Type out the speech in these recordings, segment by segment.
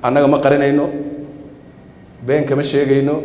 annaga ma qarinayno been kama sheegayno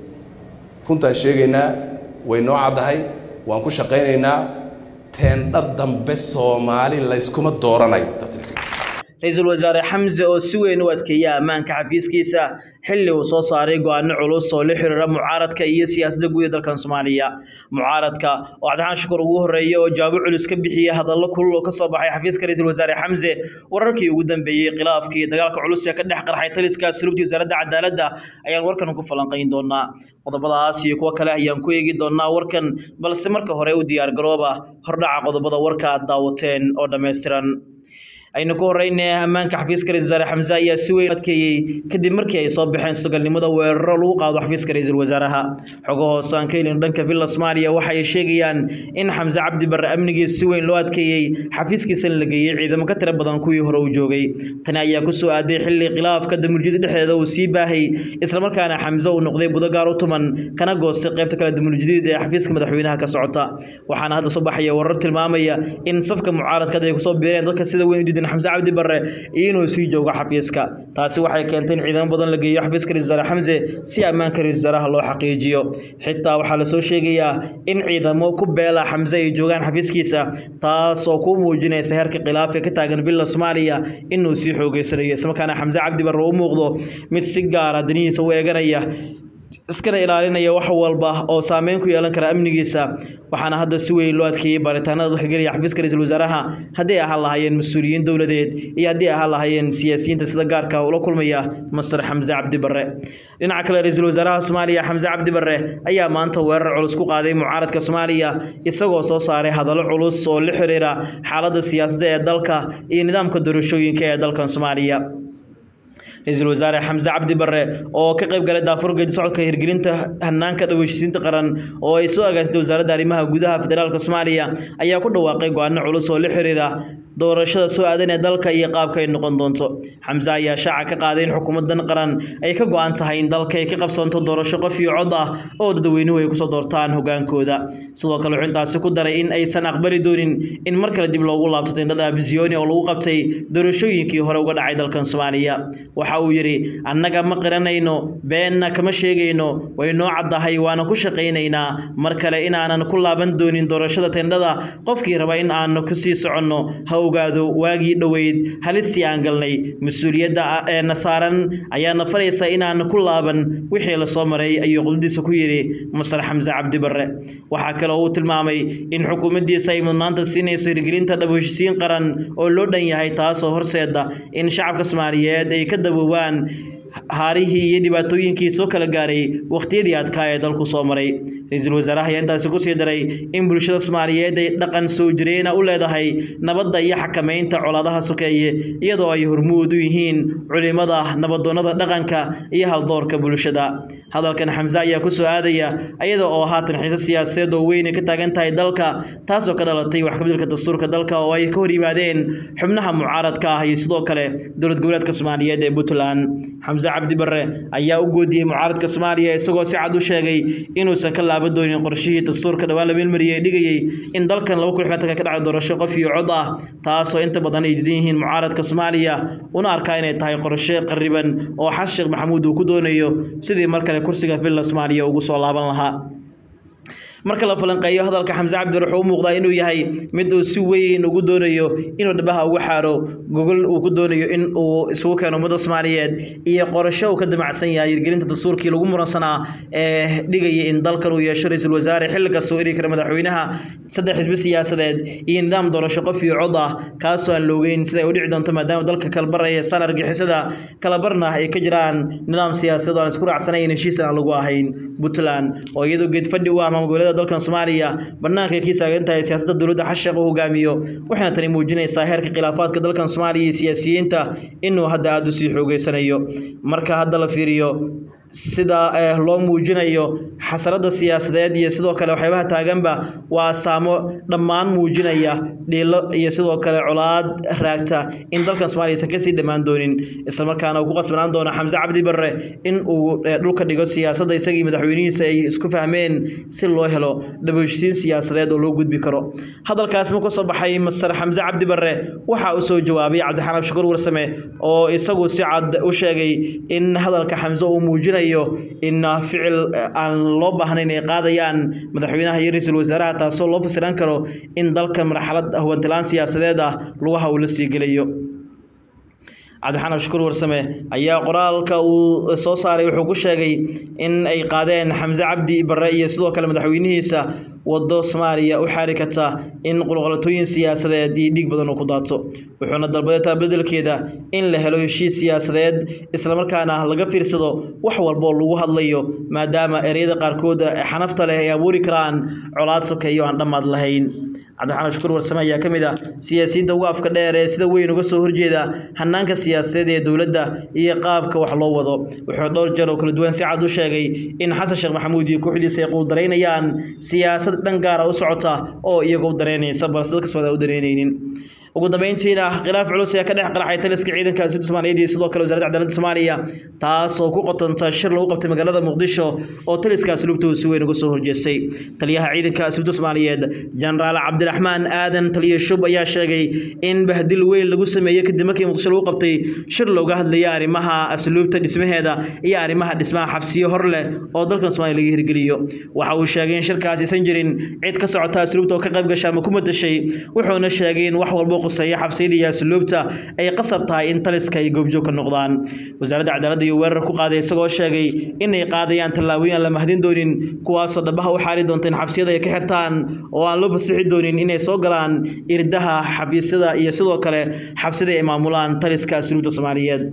runtaan sheegaynaa way noo caddahay waan ku shaqaynaynaa teendha dambe soomaali layskuma dooranayo ra-iisul wasaare xamse oo si weyn u adkeeya ammaanka xafiiskiisa xilli uu soo saaray go-aano culus oo la xiriira mucaaradka iyo siyaasadda guud ee dalkan soomaaliya mucaaradka oo cabdixaan shukur ugu horreeyay oo jawaabo culus ka bixiyey hadallo kulul oo ka soo baxay xafiiska ra-iisul wasaare xamse wararkii ugu dambeeyey khilaafka iyo dagaalka culus ee ka dhex qarxay taliska sulubtii wasaaradda cadaaladda ayaan warkan ku falanqayn doonaa qodobadaas iyo kuwo kale ayaan ku eegi doonaa warkan balse marka hore u diyaar garooba hordhaca qodobada warka aad daawateen oo dhammaystiran aynu ku horeyne ammaanka xafiiska ra-isul wasaare xamse ayaa si weyn adkeeyey kadib markii ay soo baxeen sugalnimada weeraro lagu qaado xafiiska ra-iisul wasaaraha xogo hoose aan ka helin dhanka villa soomaaliya waxa ay sheegayaan in xamse cabdi barre amnigiis si weyn loo adkeeyey xafiiskiisana la geeyey ciidamo ka tiro badan kuwii hore uu joogay tani ayaa ku soo aaday xilli khilaafka damuljida dhexdeeda uu sii baahay islamarkaana xamse uu noqday budo gaar u tuman kana goostay qaybta kale damuljadiid ee xafiiska madaxweynaha ka socota waxaana hadda soo baxaya warar tilmaamaya in safka mucaaradka ay kusoo biireen dadka sida weyn u diidan xamse cabdi barre iyo inuu sii joogo xafiiska taasi waxay keentay in ciidamo badan la geeyo xafiiska ra-isul wasaare xamse si ammaanka ra-isul wasaaraha loo xaqiijiyo xitaa waxaa lasoo sheegayaa in ciidamo ku beela xamse ay joogaan xafiiskiisa taas oo ku muujinaysa heerka khilaafka ka taagan villa soomaaliya inuu sii xoogeysanayo islamarkaana xamse cabdi barre u muuqdo mid si gaara danihiisa u eeganaya iskana ilaalinaya wax walba oo saameyn ku yeelan kara amnigiisa waxaana hadda si weyn loo adkeeyey baaritaanada dadka gelaya xafiiska ra-isul wasaaraha haddii ay ahaan lahaayeen mas-uuliyiin dowladeed iyo haddii ay ahaan lahaayeen siyaasiyiinta sida gaarka ula kulmaya masar xamse cabdi barre dhinaca kale ra-iisul wasaaraha soomaaliya xamse cabdi barre ayaa maanta weerar culus ku qaaday mucaaradka soomaaliya isagoo soo saaray hadallo culus oo la xiriira xaaladda siyaasadda ee dalka iyo nidaamka doorashooyinka ee dalkan soomaaliya ra-iisul wasaare xamse cabdi barre oo ka qayb galay daafur geedi socodka hirgelinta hanaanka dhaweyshisiinta qaran oo ay soo agaasitay wasaaradda arrimaha gudaha federaalka soomaaliya ayaa ku dhawaaqay go-aano culus oo la xiriira doorashada soo aadan ee dalka iyo qaabka ay noqon doonto xamse ayaa shaaca ka qaaday in xukuumadan qaran ay ka go-an tahay in dalka ay ka qabsoonto doorasho qof iyo cod ah oo dadweynuhu ay kusoo doortaan hogaankooda sidoo kale wuxuu intaasi ku daray in aysan aqbali doonin in mar kale dib loogu laabto tindhada abisiyooni oo lagu qabtay doorashooyinkii hore uga dhacay dalkan soomaaliya waxa uu yidhi annaga ma qiranayno beenna kama sheegayno way noo caddahay waana ku shaqaynaynaa mar kale inaanan ku laaban doonin doorashada tendhada qofkii raba in aanu kusii soconno ha ogaado waagii dhoweyd halistii aan galnay mas-uuliyadda eena saaran ayaana faraysa inaan ku laaban wixii lasoo maray ayuu qudadiisa ku yidhi masar xamse cabdi barre waxaa kale oo uu tilmaamay in xukuumaddiisa ay mudnaanta siinayso hirgelinta dhabheshisiin qaran oo loo dhan yahay taasoo horseeda in shacabka soomaaliyeed ay ka daboobaan haarihii iyo dhibaatooyinkii soo kala gaaray wakhtiyadii adkaa ee dalku soo maray ra-iisul wasaaraha ayaa intaasi kusii daray in bulshada soomaaliyeed ay dhaqan soo jireena u leedahay nabadda iyo xakamaynta colaadaha sokeeye iyadoo ay hormuud u yihiin culimada nabadoonnada dhaqanka iyo haldoorka bulshada hadalkan xamse ayaa ku soo aadaya iyada oo haatan xiise siyaasadeed oo weyn ay ka taagan tahay dalka taasoo ka dhalatay wax kabeddelka dastuurka dalka oo ay ka hor yimaadeen xubnaha mucaaradka ah iyo sidoo kale dowlad goboleedka soomaaliyeed ee puntland xamse cabdi barre ayaa u goodiyey mucaaradka soomaaliya isagoo si cad u sheegay inuusan ka laaban doonin qorshihii dastuurka dhawaan la meelmariyey ee dhigayey in dalkan laba kun xilaatanka ka dhacay doorasho qof iyo cod ah taasoo inta badan ay diidan yihiin mucaaradka soomaaliya una arkaa inay tahay qorshe qariban oo xasan sheekh maxamuud uu ku doonayo sidii mar kale kursiga villa soomaaliya ugu soo laaban lahaa marka la falanqeeyo hadalka xamse cabdi wuxuu u muuqdaa inuu yahay mid uu si weyn ugu doonayo inuu dhabaha ugu xaaro gogol uu ku doonayo in uu isugu keeno ummadda soomaaliyeed iyo qorasho uu ka damacsan yahay hirgelinta dastuurkii lagu muransanaa ee dhigaya in dalkan uu yeesho ra-iisul wasaare xilli kasta uu eri kara madaxweynaha saddex xisbi siyaasadeed iyo nidaam doorasho qof iyo cod ah kaasoo aan loogeyn sida ay u dhici doonto maadaama dalka kalabar ee saan argixisada kalabarna ay ka jiraan nidaam siyaasadeed oo aan isku raacsanayn heshiisan aan lagu ahayn puntland oo iyadoo geedfadhi u ah maamulgoboleeda dalkan soomaaliya banaanka ay ka taagan tahay siyaasadda dowladda xasheeq uu hogaamiyo waxayna tani muujinaysaa heerka khilaafaadka dalkan soomaaliya iyo siyaasiyiinta inuu hadda aada u sii xoogeysanayo marka hadda la fiiriyo sida loo muujinayo xasarada siyaasadeed iyo sidoo kale waxyaabaha taaganba waa asaamo dhammaan muujinaya dhiilo iyo sidoo kale colaad raagta in dalkan somaaliya aysan kasii dhammaan doonin islamarkaana uu ku qasbanaan doono xamse cabdi barre in uu dhulka dhigo siyaasadda isagii madaxweynihiisa ay isku fahmeen si loo helo dhabashisiin siyaasadeed oo loo gudbi karo hadalkaas ma kasoo baxay masar xamse cabdi barre waxa uu soo jawaabay cabdixaan abshakuur warsame oo isagu si cad u sheegay in hadalka xamse uu muujinayo in ficil aan loo baahnayn ay qaadayaan madaxweynaha iyo ra-iisul wasaaraha taasoo loo fasiran karo in dalka marxalad hubantilaan siyaasadeed ah lugaha uu la sii gelayo cabdixaan abshakuur warsame ayaa qoraalka uu soo saaray wuxuu ku sheegay in ay qaadeen xamse cabdi barre iyo sidoo kale madaxweynihiisa wado soomaaliya u xaari karta in qulqalatooyin siyaasadeed iyo dhiig badan uu ku daato wuxuuna dalbaday taa bedelkeeda in la helo heshiis siyaasadeed islamarkaana laga fiirsado wax walboo lagu hadlayo maadaama ereyada qaarkood xanafta leh ay abuuri karaan colaad sokeeyo aan dhammaad lahayn cabdixaan shukuur warsame ayaa ka mid ah siyaasiyiinta ugu afka dheer ee sida weyn uga soo horjeeda hanaanka siyaasadeed ee dowladda iyo qaabka wax loo wado wuxuu dhowr jeer oo kala duwan si cad u sheegay in xasan sheekh maxamuud iyo kooxdiisa ay quudaraynayaan siyaasad dhan gaara u socota oo iyaga u dareynaysa balse dadka sooda u dareynaynin ugu dambeyntiina khilaaf culus ayaa ka dhex qaraxay taliska ciidanka asubta soomaaliyeed iyo sidoo kale wasaaradda cadaaladda soomaaliya taas oo ku qotonta shir lagu qabtay magaalada muqdisho oo taliska asluubta si weyn uga soo horjeestay taliyaha ciidanka asluubta soomaaliyeed jenaraal cabdiraxmaan aadan taliye shub ayaa sheegay in bahdil weyn lagu sameeyey kadib markii muqdisho lagu qabtay shir looga hadlayay arrimaha asluubta dhismaheeda iyo arrimaha dhismaha xabsiyo hor leh oo dalkan soomaaliya laga hirgeliyo waxa uu sheegay in shirkaas aysan jirin cid ka socota asluubta oo ka qayb gasha ama ku madashay wuxuuna sheegay in wax walbo quseeya xabsiyada iyo asluubta ay qasab tahay in taliska ay goobjoog ka noqdaan wasaaradda cadaaladda iyo weerar ku qaaday isagoo sheegay inay qaadayaan tallaabooyin aan la mahdin doonin kuwaasoo dhabaha u xaari doonta in xabsiyada ay ka xirtaan oo aan loo fasixi doonin inay soo galaan irdaha xafiisyada iyo sidoo kale xabsida ay maamulaan taliska asluubta soomaaliyeed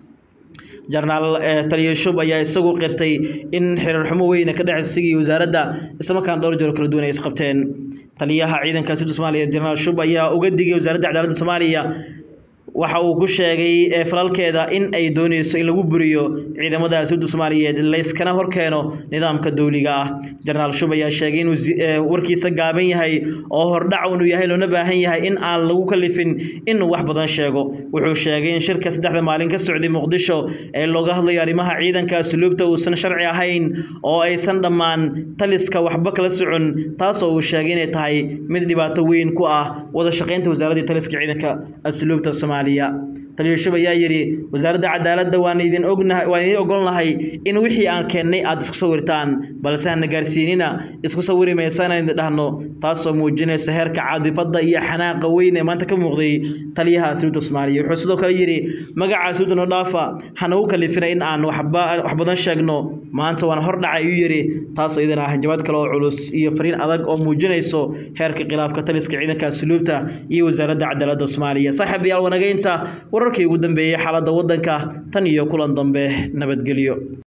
jenaraal taliye shub ayaa isagu qirtay in xiriir xumo weyne ka dhex isagii wasaaradda islamarkaana dhowr jeer kala duwan ay isqabteen taliyaha ciidanka asluubta soomaaliya jenaraal shub ayaa uga digay wasaaradda cadaaladda soomaaliya waxa uu ku sheegay falalkeeda in ay dooneyso in lagu buriyo ciidamada asluubta soomaaliyeed layskana horkeeno nidaamka dowliga ah jenaraal shub ayaa sheegay inuu warkiisa gaaban yahay oo hordhac inuu yahay loona baahan yahay in aan lagu kalifin inuu wax badan sheego wuxuu sheegay in shirka saddexda maalin ka socday muqdisho ee looga hadlayo arrimaha ciidanka asluubta uusan sharci ahayn oo aysan dhammaan taliska waxba kala socon taasoo uu sheegay inay tahay mid dhibaato weyn ku ah wada shaqaynta wasaaradda taliska ciidanka asluubta soomaaliya taliyo shub ayaa yidhi wasaaradda cadaaladda waan idin ognahay waan idin ogolnahay in wixii aan keennay aada isku sawirtaan balse hana gaarsiinina isku sawiri maysaan idin dhahno taasoo muujinaysa heerka caadifadda iyo xanaaqa weyn ee maanta ka muuqday taliyaha asluubta soomaaliya wuxuu sidoo kale yidhi magaca asluubta noo dhaafa hanagu kalifina in aan waxba wax badan sheegno maanta waan hor dhacay uu yidhi taasoo idan ah jawaad kale oo culus iyo fariin adag oo muujinayso heerka khilaafka taliska ciidanka asluubta iyo wasaaradda cadaaladda soomaaliya saaxiib yaal wanageynta wararkii ugu dambeeyey xaaladda waddanka tan iyo kulan dambe nabadgelyo